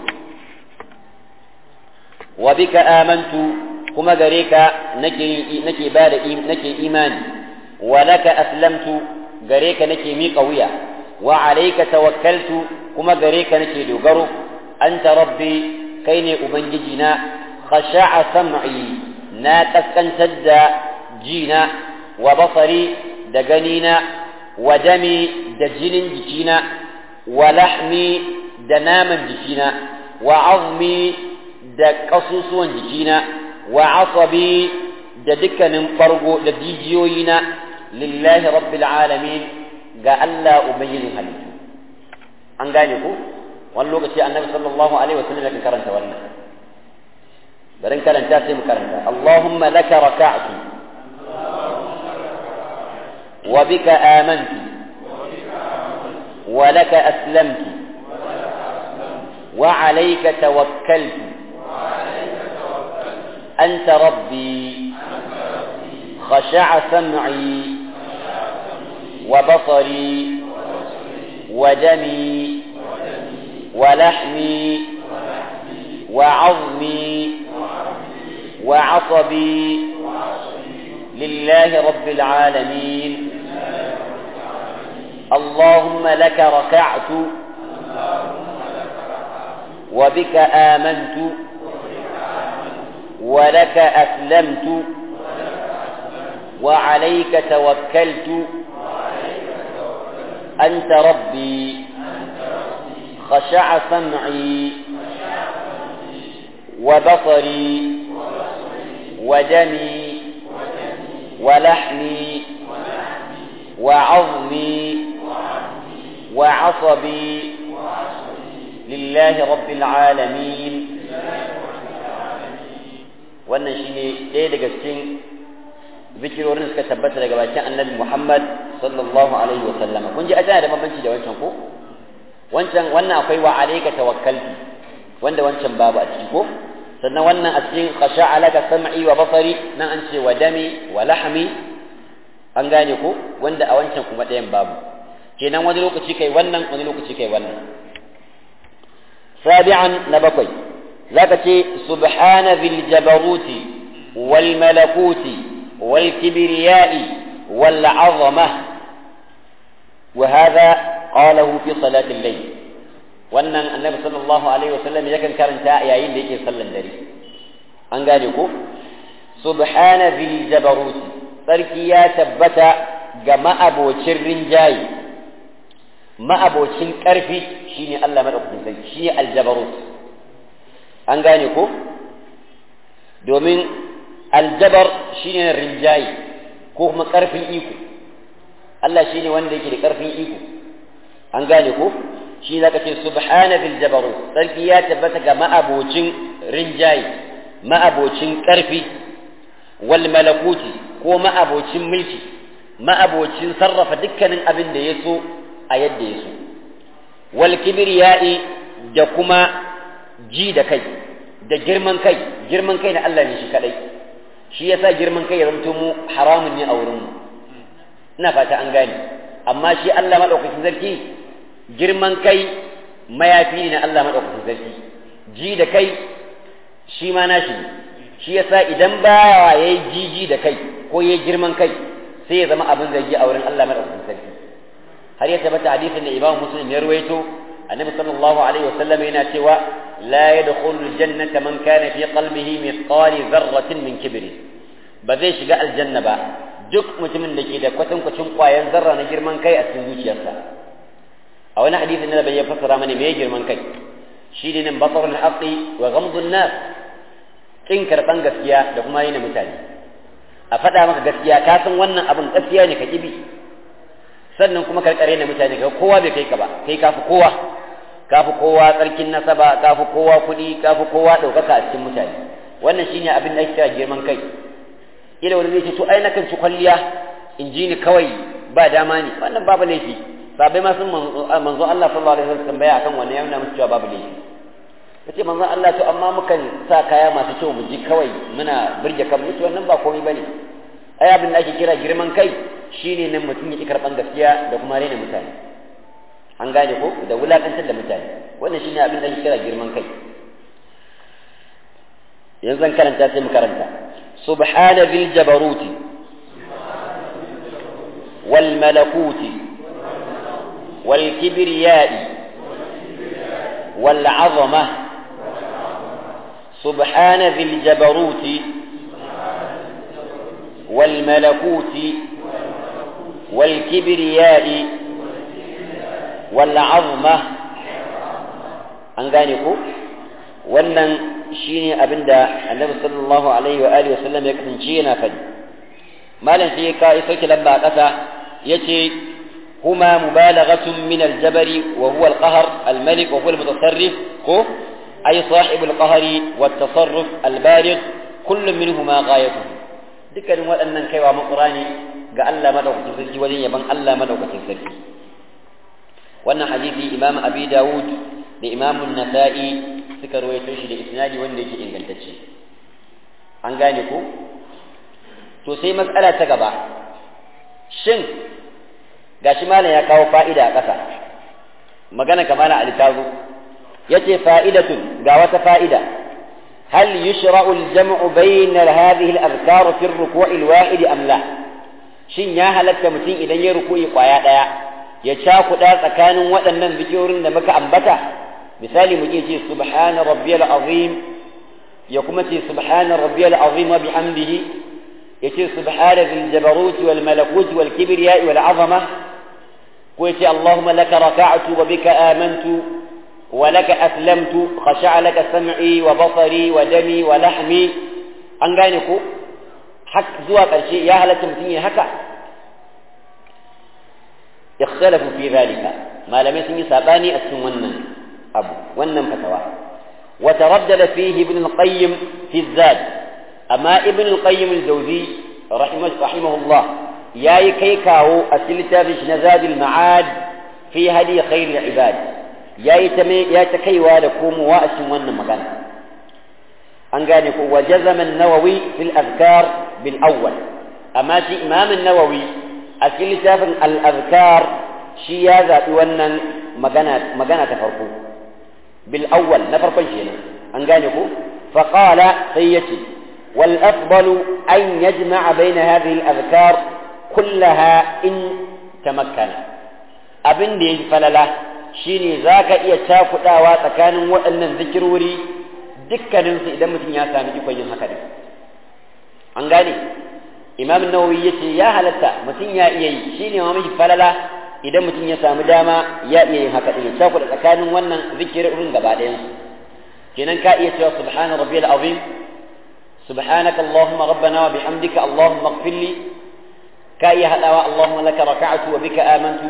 S1: wa bika amantu kuma gare ka nake nake bada nake imani wa laka aslamtu gare ka nake miƙa wuya wa alayka tawakkaltu kuma gare ka nake dogaro anta rabbi kai ne ubangiji na khasha'a sam'i na kaskantar da jina wa basari da ganina wa dami da jinin jikina wa lahmi da naman jikina wa azmi da ƙasusuwan jikina wa asabi da dukkanin fargo da jijiyoyina lillahi rabbil alamin ga Allah ubangijin halittu an gane ku wani lokaci annabi sallallahu alaihi wasallam yakan karanta wannan bari karanta sai mu karanta Allahumma laka raka'tu wa bika amantu wa laka aslamtu wa alayka tawakkaltu anta rabbi khasha'a sam'i wa basari wa dami ولحمي وعظمي وعصبي لله رب العالمين اللهم لك ركعت وبك آمنت ولك أسلمت وعليك توكلت أنت ربي خشع سمعي وبصري ودمي ولحمي وعظمي وعصبي لله رب العالمين wannan shine ɗaya daga cikin zikirorin suka tabbata daga bakin annabi Muhammad sallallahu alaihi wa sallama kun ji a tana da bambanci da wancan ko wancan wannan akwai wa alayka tawakkaltu wanda wancan babu a ciki ko sannan wannan a cikin qasha alaka sam'i wa basari nan an ce wa dami wa lahmi an gane ko wanda a wancan kuma ɗayan babu kenan wani lokaci kai wannan wani lokaci kai wannan sabi'an na bakwai zaka ce subhana dhil jabaruti wal malakuti wal kibriyai wal 'azamah وهذا قاله في صلاة الليل wannan annabi sallallahu alaihi wasallam yakan karanta yayin da yake sallan dare an gane ko subhana zil jabarut sarki ya tabbata ga ma'abocin rinjayi ma'abocin karfi shine Allah madaukakin sarki shine aljabarut an gane ko domin aljabar shine rinjayi ko kuma karfin iko Allah shine wanda yake da karfin iko an gane ko shi zaka ce subhana bil jabarut sarki ya tabbata ga ma'abocin rinjayi ma'abocin karfi wal malakuti ko ma'abocin mulki ma'abocin sarrafa dukkanin abin da ya so a yadda ya so wal kibriyai da kuma ji da kai da girman kai girman kai na Allah ne shi kadai shi yasa girman kai ya zamto mu haramun ne a wurin mu ina fata an gane amma shi Allah madaukakin sarki girman kai mayafi ne na Allah madaukakin sarki ji da kai shi ma nashi ne shi yasa idan ba yayi jiji da kai ko yayi girman kai sai ya zama abin zargi a wurin Allah madaukakin sarki har ya tabbata hadisin da Imam Muslim ya ruwaito annabi sallallahu alaihi wasallam yana cewa la yadkhulul jannata man kana fi qalbihi mithqali dharratin min kibri ba zai shiga aljanna ba duk mutumin da ke da kwatankwacin kwayan zarra na girman kai a cikin zuciyarsa a wani hadisin da bai ya fassara mana me girman kai shi ne nan basarul haqqi wa ghamdun nas kin karban gaskiya da kuma yin mutane a faɗa maka gaskiya ka san wannan abin gaskiya ne ka kibi sannan kuma karkare na mutane ka kowa bai kai ka ba kai kafi kowa kafi kowa tsarkin nasaba kafi kowa kuɗi kafi kowa ɗaukaka a cikin mutane wannan shine abin da ake kira girman kai ila wani zai ce to ai nakan ci kwalliya in ji ni kawai ba dama ne wannan babu laifi sabai ma sun manzo Allah sallallahu alaihi wasallam tambaya akan wannan yana musu cewa babu laifi kace manzo Allah to amma mukan sa kaya masu kyau mu ji kawai muna burge kan mutu wannan ba komai bane ai abin da ake kira girman kai shine nan mutum ya ki karban gaskiya da kuma raina mutane an gane ko da wulakantar da mutane wannan shine abin da ake kira girman kai yanzu zan karanta sai mu karanta subhana bil jabaruti wal malakuti wal kibriyai wal azama سبحان ذي الجبروت والملكوت والكبرياء والعظمة an gane ko wannan shine abinda annabi sallallahu alaihi wa alihi wasallam ya kasance yana faɗi malam sai ya kai sauke lamba a ƙasa yace هما مبالغة من الجبر وهو القهر الملك وهو المتصرف هو أي صاحب القهر والتصرف البالغ كل منهما غايته dukkanin waɗannan kaiwa makurani ga Allah madaukakin sarki wajen yaban Allah madaukakin sarki wannan hadisi imam abi dawud da imam nasa'i suka rawaito shi da isnadi wanda yake ingantacce an gane ko to sai matsala ta gaba shin gashi malam ya kawo fa'ida a ƙasa magana kamala ali tazo yace fa'idatun ga wata fa'ida hal yushra'u al-jam'u bayna hadhihi al-adhkar fi ar-ruku' al-wahid am la shin ya halatta mutum idan ya ruku'i kwaya daya ya cakuɗa tsakanin waɗannan zikirorin da muka ambata misali mu ce subhana rabbiyal azim ya kuma ce subhana rabbiyal azim wa bihamdihi yace subhana dhil jabarut wal malakut wal kibriya wal azama ko yace allahumma laka raka'tu wa bika amantu wa laka aslamtu khasha'a laka sam'i wa basari wa dami wa lahmi an gane ko hak zuwa ƙarshe ya halatta mutum ya haka ikhtalafu fi dhalika malamai sun yi sabani a cikin wannan abu wannan fatawa wa taraddada fihi ibn al-qayyim fi zad amma ibn al-qayyim al-jawzi rahimahullah yayi kai kawo a cikin littafin shi na zadul ma'ad fi hadi khair al-ibad yayi ta ya ta kaiwa da komowa a cikin wannan magana an gane ko wa jazama an-nawawi fil azkar bil awwal amma shi imam an-nawawi a cikin littafin al-azkar shi ya zaɓi wannan magana magana ta farko bil awwal na farkon kenan an gane ko fa qala sai yace wal afdalu an yajma'a baina hadhihi al-azkar kullaha in tamakkana abin da yake falala shine zaka iya cakudawa tsakanin waɗannan zikirori dukkanin su idan mutum ya sami ikon yin haka din an gane imam nawawi yace ya halatta mutum ya iya yi shine ma miji falala idan mutum ya samu dama ya iya yin haka din ya cakuda tsakanin wannan zikirin gaba ɗayan su kenan ka iya cewa subhana rabbiyal azim سبحانك اللهم ربنا وبحمدك اللهم اغفر لي كاي هداوا اللهم لك ركعت وبك آمنت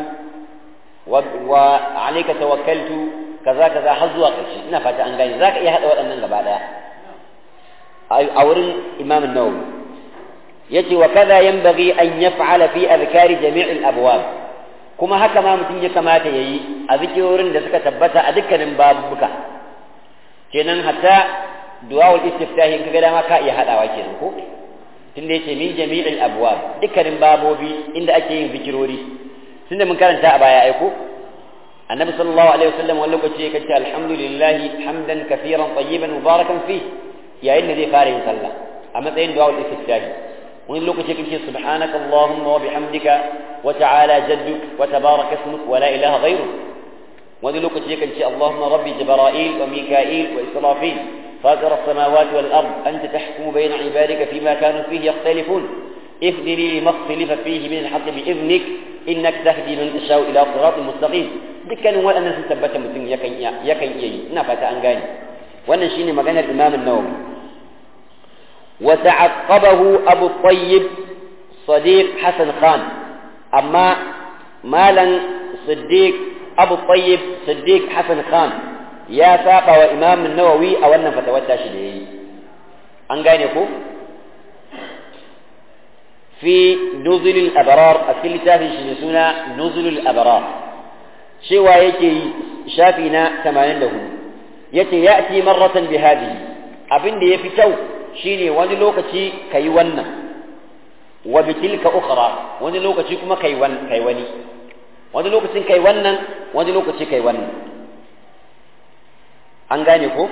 S1: وعليك توكلت كذا كذا حظوا قشي ina fata an gani zaka iya hada waɗannan gaba daya a wurin Imam an-Nawawi yace wa kaza yanbaghi an yaf'ala fi adhkari jami' al-abwab kuma haka ma mutum ya kamata yayi a zikirorin da suka tabbata a dukkanin babuka kenan hatta du'a'ul istiftahi in kaga dama ka iya hadawa kenan ko tunda yace min jami'il abwab dukkanin babobi inda ake yin zikirori tunda mun karanta a baya aiko annabi sallallahu alaihi wasallam wani lokaci ya ce alhamdulillah hamdan kafiran tayyiban mubarakan fi yayin da zai fara yin sallah a matsayin du'a'ul istiftahi wani lokaci kace subhanaka allahumma wa bihamdika wa ta'ala jadduk wa tabaraka ismuk wa la ilaha ghayruk wani lokaci kace allahumma rabbi jibril wa mika'il wa israfil فاطر السماوات والأرض أنت تحكم بين عبادك فيما كانوا فيه يختلفون اهدني لما اختلف فيه من الحق بإذنك إنك تهدي من تشاء إلى صراط مستقيم دكان هو أن ثبت مثل يكن يكن يي نفت أنغاني وأن شيني مكان الإمام النووي وتعقبه أبو الطيب صديق حسن خان أما مالا صديق أبو الطيب صديق حسن خان ya saba wa imam nawawi a wannan fatawar tashi da yayi an gane ko fi nuzulul abrar a cikin littafin shi ne suna nuzulul abrar cewa yake yi shafi na 84 yace ya'ti marratan bi hadhihi abin da yafi kyau shine wani lokaci kai wannan wa bi tilka ukhra wani lokaci kuma kai wani kai wani wani lokacin kai wannan wani lokaci kai wannan an gane ko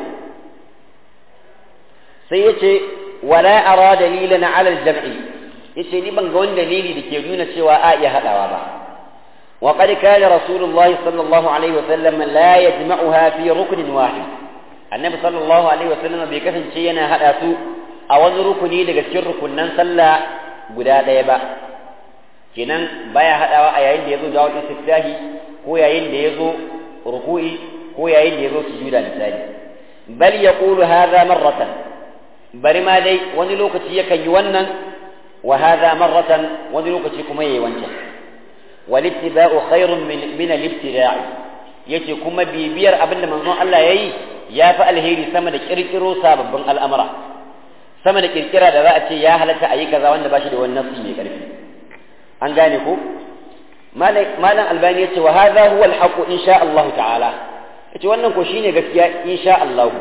S1: sai ya ce wala ara dalilan ala jam'i yace ni ban ga wani dalili da ke nuna cewa a iya hadawa ba wa qad kana rasulullahi sallallahu alaihi wa sallam la yajma'uha fi ruknin wahid annabi sallallahu alaihi wa sallam bai kasance yana hada su a wani rukuni daga cikin rukunnan sallah guda ɗaya ba kenan baya hadawa a yayin da yazo dawud istiftahi ko yayin da yazo ruku'i ko yayin da ya zo sujuda misali bal yaqulu hadha marratan bari ma dai wani lokaci yakan yi wannan wa hadha marratan wani lokaci kuma yayi wancan wal ittiba'u khairun min min al-ibtida'i yace kuma bibiyar abinda manzon Allah yayi ya fi alheri sama da kirkiro sababbin al'amura sama da kirkira da za a ce ya halatta a yi kaza wanda ba shi da wani nafsi mai karfi an gane ko malam albani yace wa hadha huwa al-haqq insha Allah ta'ala yace wannan ko shine gaskiya insha Allah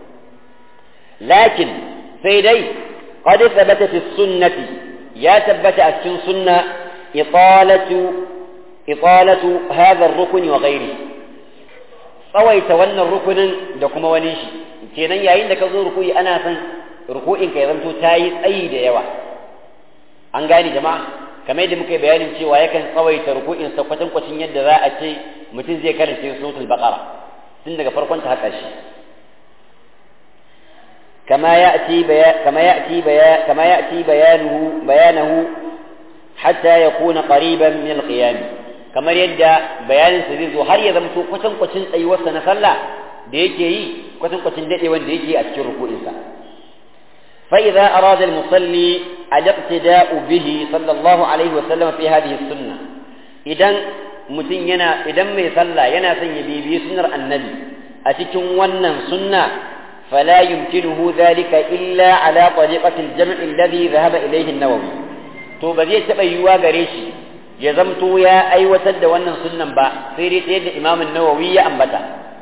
S1: lakin sai dai qad thabata fi sunnati ya tabbata a cikin sunna italatu italatu hadha ar-rukn wa ghairi tsawaita wannan rukunin da kuma wani shi kenan yayin da ka zo rukuyi ana son ruku'in ka ya zanto tayi tsayi da yawa an gane jama'a kamar yadda muka yi bayanin cewa yakan tsawaita ruku'in sa kwatankwacin yadda za a ce mutum zai karanta suratul baqara tun daga farkon ta haka shi كما يأتي بيا كما يأتي بيا كما يأتي بيانه بيانه حتى يكون قريبا من القيام كما يدى بيان سيزو هل يزمتو كتن كتن أي وسنة صلى ديكي كتن كتن ديكي وان ديكي أتشر ركوع إنسان فإذا أراد المصلي الاقتداء به صلى الله عليه وسلم في هذه السنة إذن mutum yana idan mai sallah yana son ya bibiyi sunnar annabi a cikin wannan sunna fala yumkinuhu dhalika illa ala tariqati al-jam' alladhi dhahaba ilayhi an-nawawi to ba zai taba yiwuwa gare shi ya zamto ya aiwatar da wannan sunnan ba sai dai ta yadda imam an-nawawi ya ambata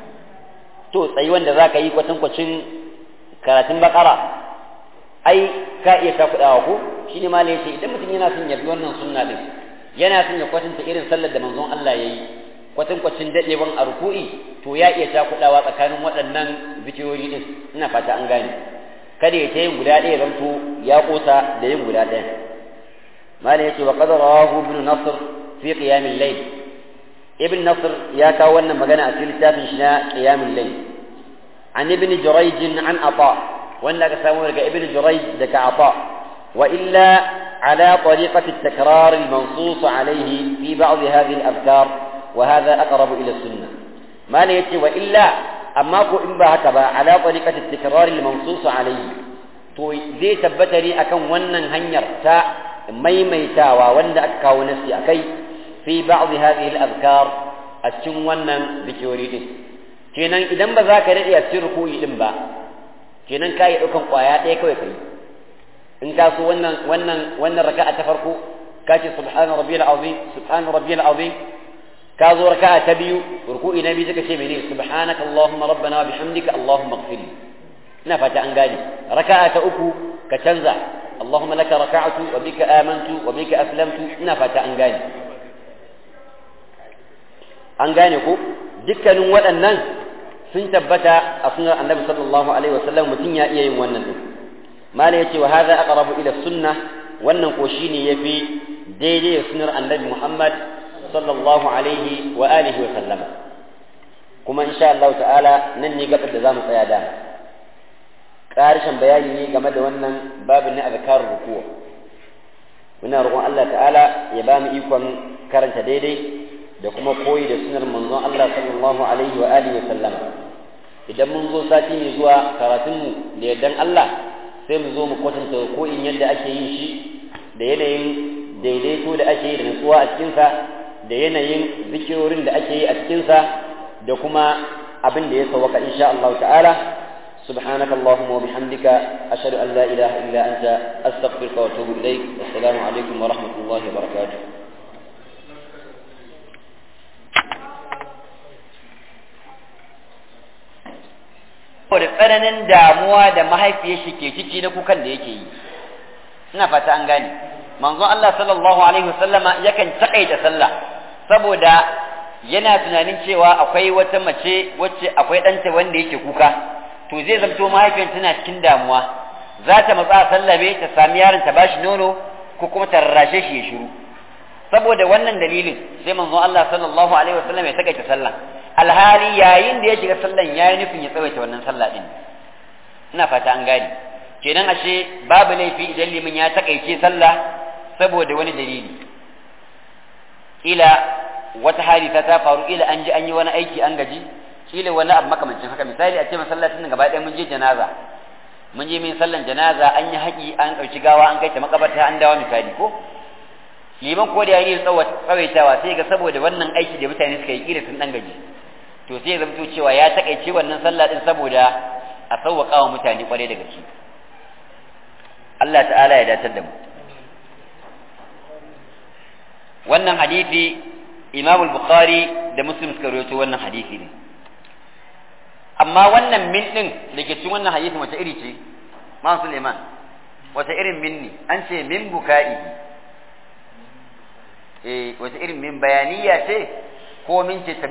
S1: to tsayi wanda zaka yi kwatankwacin karatun bakara ai ka iya ka kudawa ko shine malai yace idan mutum yana son ya bi wannan sunna din yana son ya kwatanta irin sallar da manzon Allah ya yi kwatankwacin daɗewan a ruku'i to ya iya cakuɗawa tsakanin waɗannan zikirori ɗin ina fata an gane kada ya ta yin guda ɗaya zanto ya ƙosa da yin guda ɗaya malam yace wa qad rawahu ibn nasr fi qiyam al-layl ibn nasr ya kawo wannan magana a cikin littafin shi na qiyam al-layl an ibn jurayj an ata wanda aka samu daga ibn jurayj daga ata wa illa على طريقة التكرار المنصوص عليه في بعض هذه الأذكار وهذا أقرب إلى السنة ما ليتي وإلا أما كو إن هكذا على طريقة التكرار المنصوص عليه تو زي تبتني أكن ونن هنير تا ميميتا ووند أكا ونسي أكي في بعض هذه الأذكار أسجن ونن بكوري kenan idan ba za ka daɗe a cikin rukuyi ɗin ba kenan ka yi ɗaukan ƙwaya ɗaya kawai kai in ka so wannan wannan wannan raka'a ta farko ka ce subhana rabbiyal azim subhana rabbiyal azim ka zo raka'a ta biyu ruku'i na biyu suka ce mene subhanaka allahumma rabbana wa bihamdika allahumma ighfir ina fata an gane raka'a ta uku ka canza allahumma laka raka'atu wa bika amantu wa bika aslamtu ina fata an gane an gane ko dukkanin waɗannan sun tabbata a sunan annabi sallallahu alaihi wasallam mutum ya iya yin wannan din mala yace wa hadha aqrabu ila sunnah wannan ko shine yafi daidai da sunnar annabi Muhammad sallallahu alaihi wa alihi wa sallama kuma insha Allah ta'ala nan ne gabar da zamu tsaya da karshen bayani ne game da wannan babin na azkar ruku muna roƙon Allah ta'ala ya ba mu ikon karanta daidai da kuma koyi da sunnar manzon Allah sallallahu alaihi wa alihi wa sallama idan mun zo sati ne zuwa karatunmu da yardan Allah sai mu zo mu kwatanta ko in yadda ake yin shi da yanayin daidaito da ake yi da nutsuwa a cikinsa da yanayin zikirorin da ake yi a cikinsa da kuma abin da ya sawaka insha Allah ta'ala سبحانك اللهم وبحمدك أشهد أن لا إله إلا أنت أستغفرك وأتوب إليك والسلام عليكم ورحمة الله وبركاته da tsananin damuwa da mahaifiyar shi ke ciki na kukan da yake yi ina fata an gane manzon Allah sallallahu alaihi wasallama yakan takaita sallah saboda yana tunanin cewa akwai wata mace wacce akwai ɗanta wanda yake kuka to zai zamto mahaifiyar tana cikin damuwa za ta matsa sallabe ta sami yaron ta bashi nono ko kuma ta rarrashe shi ya shiru saboda wannan dalilin sai manzon Allah sallallahu alaihi wasallam ya takaita sallah alhali yayin da ya shiga sallan yayi nufin ya tsawaita wannan sallah din ina fata an gane kenan ashe babu laifi idan limin ya takaice sallah saboda wani dalili ila wata hadisa ta faru ila an ji an yi wani aiki an gaji kila wani abu makamancin haka misali a ce masallacin gaba ɗaya mun je janaza mun je min sallan janaza an yi haƙi an ɗauki gawa an kai ta makabarta an dawo misali ko liman ko da yayi tsawaitawa sai ga saboda wannan aiki da mutane suka yi kira sun dan gaji to sai ya zamto cewa ya takaice wannan sallah din saboda a sauwaka wa mutane kware da gaske Allah ta'ala ya datar da mu wannan hadisi Imam al-Bukhari da Muslim suka rawaito wannan hadisi ne amma wannan min din da ke cikin wannan hadisi wace iri ce ma Suleiman wace irin min ne an ce min buka'i eh wace irin min bayaniya ce ko min ce